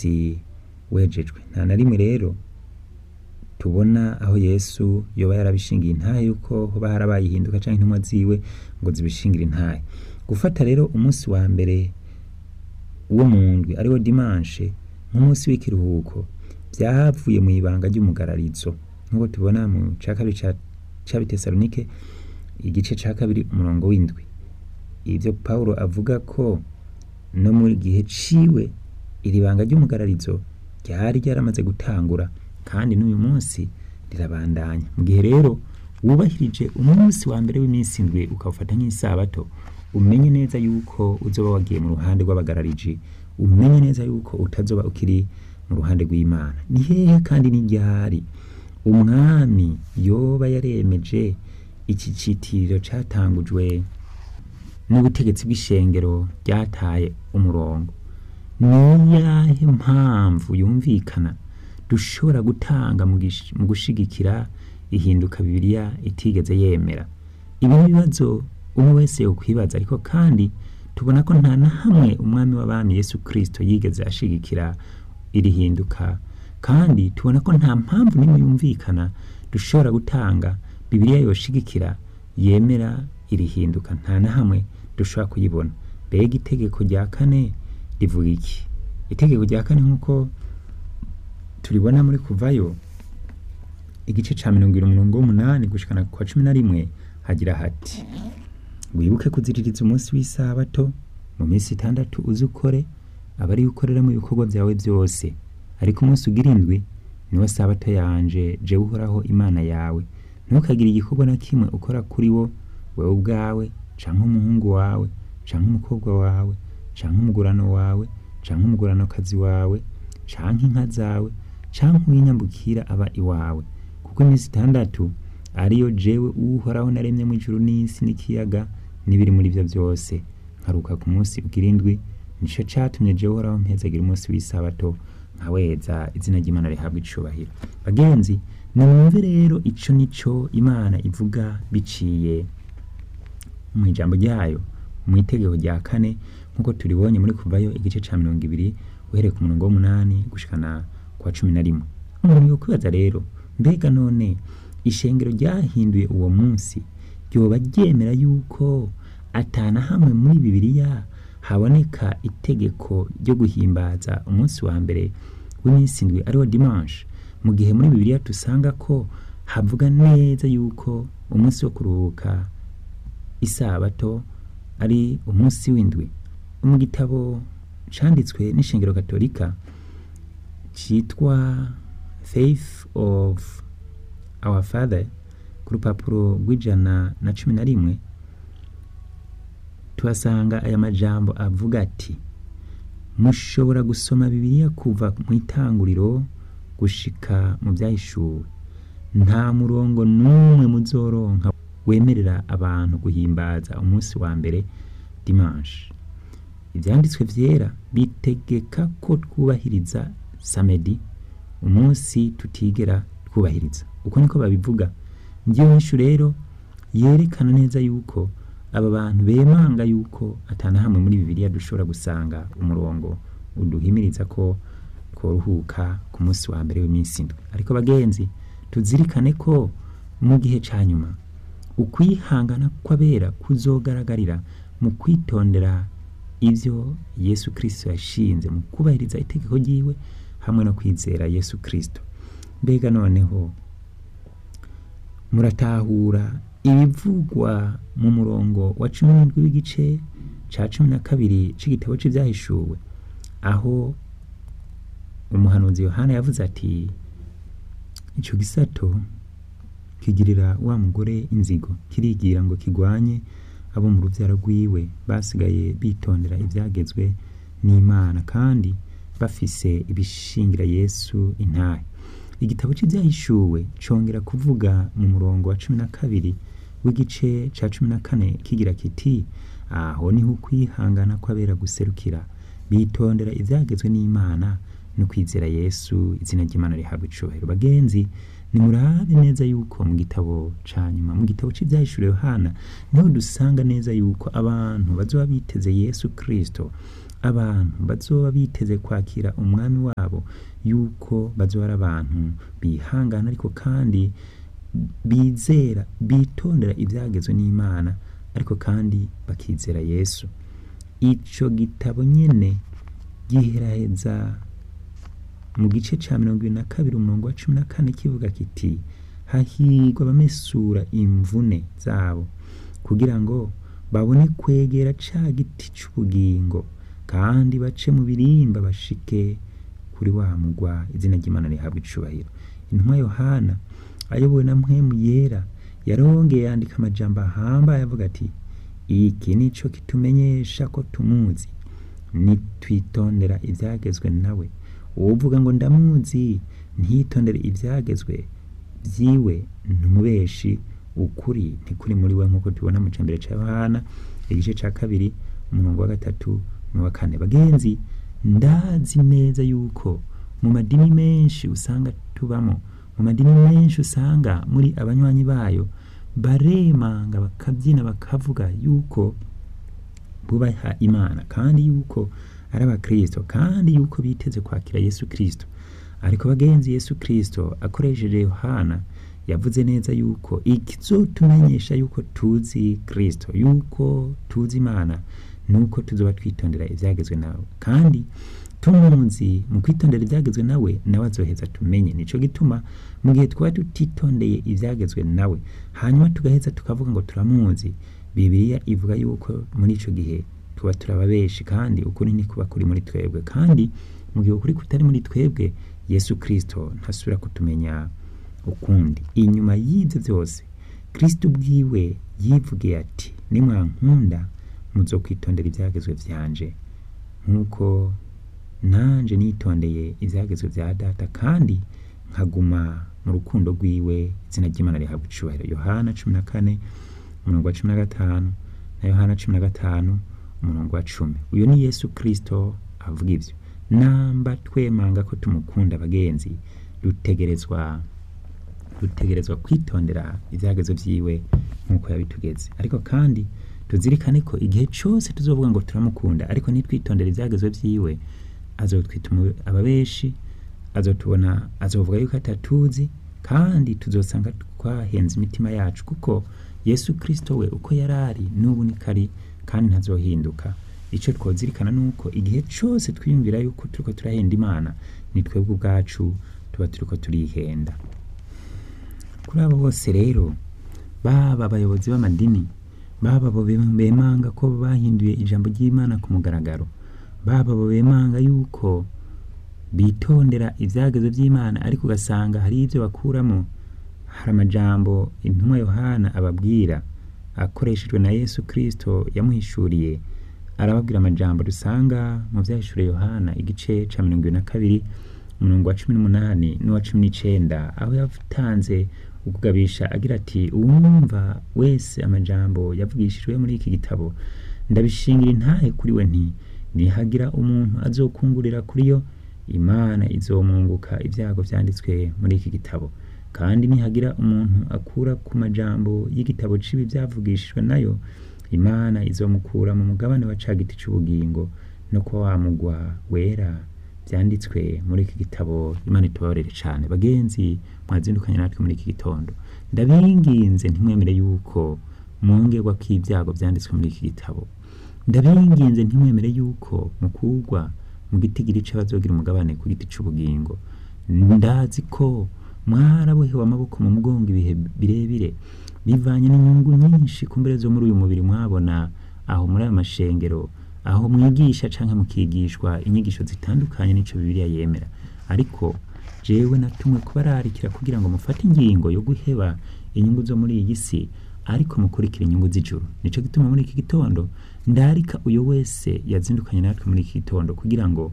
umunsi wejejwe nta na rimwe rero tubona aho yesu yoba yarabishingiye intahe yuko hoba harabaye ihinduka canke intumwa ziwe ngo zibishingire intahe gufata rero umunsi wa mbere wo mu ndwi ariwo dimanshe nk'umunsi w'ikiruhuko vyavuye mu ibanga ry'umugararizo nk'uko tubona mu ca kabiri ca c'abitesalonike igice ca kabiri umurongo w'indwi ivyo pawulo avuga ko no mu gihe ciwe iri banga ry'umugararizo ryari ryaramaze gutangura kandi n'uyu munsi rirabandanya mu gihe rero wubahirije umunsi wa mbere w'iminsi indwi ukawufata nk'isabato umenye neza yuko uzoba wagiye mu ruhande rw'abagarariji umenye neza yuko utazoba ukiri mu ruhande rw'imana ni hehe kandi ni ryari umwami yoba yaremeje iki citiriro catangujwe n'ubutegetsi bw'ishengero ryataye umurongo niyahe mpamvu yumvikana dushobora gutanga mu gish- mu gushigikira ihinduka bibiliya itigeze yemera ibi ni ibibazo umwe wese yokwibaza ariko kandi tubona ko nta na hamwe umwami w'abami yesu kristo yigeze ashigikira iri hinduka kandi tubona ko nta mpamvu n'imwe yumvikana dushobora gutanga bibiliya yoshigikira yemera iri hinduka nta na hamwe dushobora kuyibona mbega itegeko rya kane rivuga iki itegeko rya kane nk'uko turibona muri kuvayo igice ca mirongo ibiri umurongo w'umunani gushikana kwa cumi na rimwe hagira hati wibuke kuziririza umunsi w'isabato mu minsi itandatu uzi ukore aba ariyo ukoreramo ibikorwa byawe byose ariko umunsi ugira indwi niwo sabato yanje jewe uhoraho imana yawe ntukagire igikorwa na kimwe ukora kuri wo wewe ubwawe canke umuhungu wawe canke umukobwa wawe canke umugurano wawe canke umuguranokazi wawe canke inka zawe canke uwinyambukira aba iwawe kuko iminsi itandatu ariyo jewe uhoraho naremye mu ijuru n'isi n'ikiyaga n'ibiri muri vyo byose nkaruka ku munsi ugira indwi nico catumye jewe uhoraho mpezagira umunsi w'isabato nkaweza izina ry'imana rihabwa icubahiro bagenzi nimwumve rero ico nico imana ivuga biciye mu ijambo ryayo mu itegeko rya kane nk'uko turibonye muri kuvayo igice ca mirongo ibiri uhereye ku murongo w'umunani gushikana kwa cumi na rimwe umuntu yokwibaza rero mbega none ishengero ryahinduye uwo munsi ryoba ryemera yuko atana hamwe muri bibiliya haboneka itegeko ryo guhimbaza umunsi wa mbere w'iminsi indwi ariwo dimanche mu gihe muri bibiliya dusanga ko havuga neza yuko umunsi wo kuruhuka isabato ari umunsi w'indwi mu gitabo canditswe n'ishengero katolika citwa faith of our father ku rupapuro rw'ijana na cumi na rimwe tuhasanga aya majambo avuga ati mushobora gusoma bibiliya kuva mu itanguriro gushika mu byahishuwe nta murongo n'umwe muzoronka wemerera abantu guhimbaza umunsi wa mbere dimanche ibyanditswe vyera bitegeka ko twubahiriza samedi umunsi tutigera twubahiriza uko niko babivuga ngiyo nyishu rero yerekana neza yuko aba bantu bemanga yuko atana hamwe muri bibiliya dushobora gusanga umurongo uduhimiriza ko tworuhuka ku munsi wa mbere w'iminsi indwi ariko bagenzi tuzirikane ko mu gihe ca nyuma ukwihangana kw'abera kuzogaragarira mu kwitondera ivyo yesu kristo yashinze mu kubahiriza itegeko ryiwe hamwe no kwizera yesu kristo mbega noneho muratahura ibivugwa mu murongo wa cumi n'indwi w'igice ca cumi na kabiri c'igitabo c'ivyahishuwe aho umuhanuzi yohana yavuze ati ico gisato kigirira wa mugore inzigo kirigira ngo kigwanye abo mu ruvyaro rwiwe basigaye bitondera ivyagezwe n'imana kandi bafise ibishingira yesu intahe igitabo c'ivyahishuwe congera kuvuga mu murongo wa cumi na kabiri w'igice ca cumi na kane kigira kiti aho niho ukwihangana kw'abera guserukira bitondera ivyagezwe n'imana no kwizera yesu izina ry'imana rihabwa icubahiro bagenzi nimurabe neza yuko mu gitabo ca nyuma mu gitabo c'ivyahishuwe yohana niho dusanga neza yuko abantu bazoba biteze yesu kristo abantu bazoba biteze kwakira umwami wabo yuko bazoba ari abantu bihangana ariko kandi bizera bitondera ibyagezwe n'imana ariko kandi bakizera yesu ico gitabo nyene giheraheza mu gice ca mirongo ibiri na kabiri umurongo wa cumi na kane kivuga kiti hahirwa abamesura imvune zabo kugira ngo babone kwegera ca giti c'ubugingo kandi bace mu birimba bashike kuri wa mugwa izina ry'imana rihabwa icubahiro intumwa yohana ayobowe na mpwemu yera yarongeye yandika amajambo ahambaye avuga ati iki nico kitumenyesha ko tumuzi nitwitondera ivyagezwe nawe uwuvuga ngo ndamuzi ntitondere ivyagezwe vyiwe ntumubeshi ukuri ntikuri muri we nk'uko tubona mu cambere ca yohana igice ca kabiri umurongo wa gatatu n'uwa kane bagenzi ndazi neza yuko mu madini menshi usanga tubamo mu madini menshi usanga muri abanywanyi bayo baremanga bakabyina bakavuga yuko bubaha imana kandi yuko ari abakristo kandi yuko biteze kwakira yesu kristo ariko bagenzi yesu kristo akoresheje yohana yavuze neza yuko ikizotumenyesha yuko tuzi kristo yuko tuzi imana nuko tuzoba twitondera ivyagezwe nawe kandi tumuzi mu kwitondera ivyagezwe nawe nawe azoheza tumenye nico gituma mu gihe twaba tutitondeye ivyagezwe nawe hanyuma tugaheza tukavuga ngo turamuzi bibiliya ivuga yuko muri ico gihe tuba turababeshi kandi ukuri ntikuba kuri muri twebwe kandi mu gihe ukuri kutari muri twebwe yesu kristo ntasubira kutumenya ukundi inyuma y'ivyo vyose kristo ubwiwe yivugiye ati nimwankunda muzokwitondera ivyagezwe vyanje nk'uko nanje nitondeye ivyagezwe vya data kandi nkaguma mu rukundo rwiwe izina ry'imana rihabwa icubahiro yohana cumi na kane umurongo wa cumi na gatanu na yohana cumi na gatanu umurongo wa cumi uyu ni yesu kristo avuga ivyo namba twemanga ko tumukunda bagenzi dutegerezwa dutegerezwa kwitondera ivyagezwe vyiwe nk'uko yabitugeze ariko kandi tuzirikane ko igihe cyose tuzovuga ngo turamukunda ariko nitwitondera ivyagezwe vyiwe azotwita ababeshi azotubona azovuga yuko atatuzi kandi tuzosanga twahenze imitima yacu kuko yesu kristo we uko yari ari n'ubu niko ari kandi ntazohinduka icyo twozirikana ni uko igihe cyose twiyumvira yuko turiko turahenda imana ni twebwe ubwacu tuba turiko turihenda kuri abo bose rero baba abayobozi b'amadini baba abo bemanga ko bahinduye ijambo ry'imana ku mugaragaro baba abo bemanga yuko bitondera ivyagezwe vy'imana ariko ugasanga hari ivyo bakuramo hari amajambo intumwa yohana ababwira akoreshejwe na yesu kristo yamuhishuriye arababwira amajambo dusanga mu vyahishuriye yohana igice ca mirongo ibiri na kabiri umurongo wa cumi n'umunani n'uwa cumi n'icenda aho yatanze ukugabisha agira ati uwumva wese amajambo yavugishijwe muri iki gitabo ndabishingira intahe kuri we nti nihagira umuntu azokungurira kuri yo imana izomwunguka ibyago vyanditswe muri iki gitabo kandi nihagira umuntu akura ku majambo y'igitabo cibi vyavugishijwe nayo imana izomukura mu mugabane wa ca giti c'ubugingo no kuba wamugwa wera vyanditswe muri iki gitabo imana itubabarire cane bagenzi mwazindukanye natwe muri iki gitondo ndabinginze ntimwemere yuko mwongerwa kw'ibyago vyanditswe muri iki gitabo ndabinginze ntimwemere yuko mukugwa mu gitigiri c'abazogira umugabane ku giti c'ubugingo ndazi ko mwarabohewe amaboko mu mugongo ibihe birebire bivanye n'inyungu nyinshi kumbere zo muri uyu mubiri mwabona aho muri ayo mashengero aho mwigisha canke mukigishwa inyigisho zitandukanye n'ico bibiliya yemera ariko jewe natumwe kubararikira kugira ngo mufate ingingo yo guheba inyungu zo muri iyi si ariko mukurikira inyungu z'ijuru nico gituma muri iki gitondo ndarika uyo wese yazindukanye natwe muri iki gitondo kugira ngo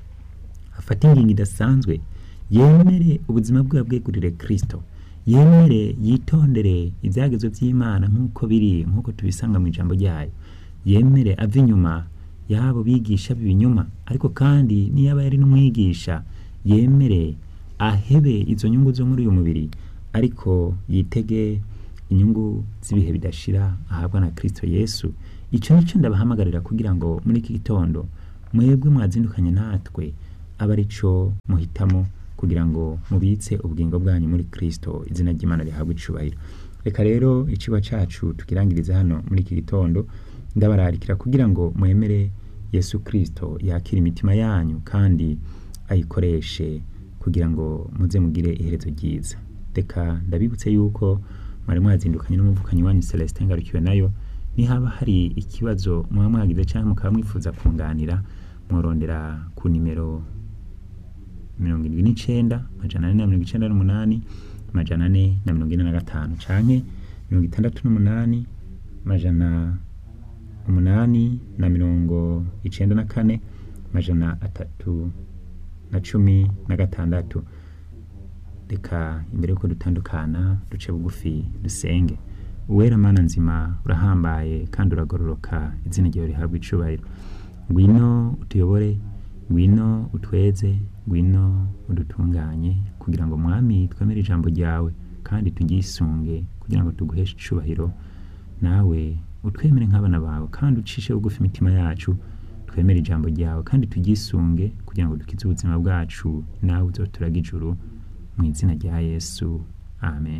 afate ingingo idasanzwe yemere ubuzima bwe bwegurire kristo yemere yitondere ivyagezwe vy'imana nk'uko biri nk'uko tubisanga mu ijambo ryayo yemere ave inyuma yabo bigisha b'ibinyoma ariko kandi niyaba yari n'umwigisha yemere ahebe izo nyungu zo muri uyu mubiri ariko yitege inyungu z'ibihe bidashira ahabwa na kristo yesu ico nico ndabahamagarira kugira ngo muri iki gitondo mwebwe mwazindukanye natwe aba ari cyo muhitamo kugira ngo mubitse ubugingo bwanyu muri kristo izina ry'imana rihabwe icubahiro reka rero iciwa cacu tukirangirize hano muri iki gitondo ndabararikira kugira ngo mwemere yesu kristo yakira imitima yanyu kandi ayikoreshe kugira ngo muze mugire iherezo ryiza reka ndabibutse yuko mwari mwazindukanye n'umuvukanyi wanyu celestin ngarukiwe nayo nihaba hari ikibazo muba mwagize cyangwa mukaba mwifuza kunganira mworondera ku nimero mirongo irindwi n'icenda amajana ane na mirongo icenda n'umunani amajana ane na mirongo ine na gatanu canke mirongo itandatu n'umunani amajana umunani na mirongo icenda na kane amajana atatu na cumi na gatandatu reka imbere yuko dutandukana duce bugufi dusenge uwera mana nzima urahambaye kandi uragororoka izina ryawe rihabwa icubahiro ngwino utuyobore ngwino utweze ngwino udutunganye kugira ngo mwami twemere ijambo ryawe kandi tugyisunge kugira ngo tuguheshe icubahiro nawe utwemere nk'abana bawe kandi ucishe bugufi imitima yacu twemere ijambo ryawe kandi tugyisunge kugira ngo dukize ubuzima bwacu nawe uzoturaga ijuru mu izina rya yesu amen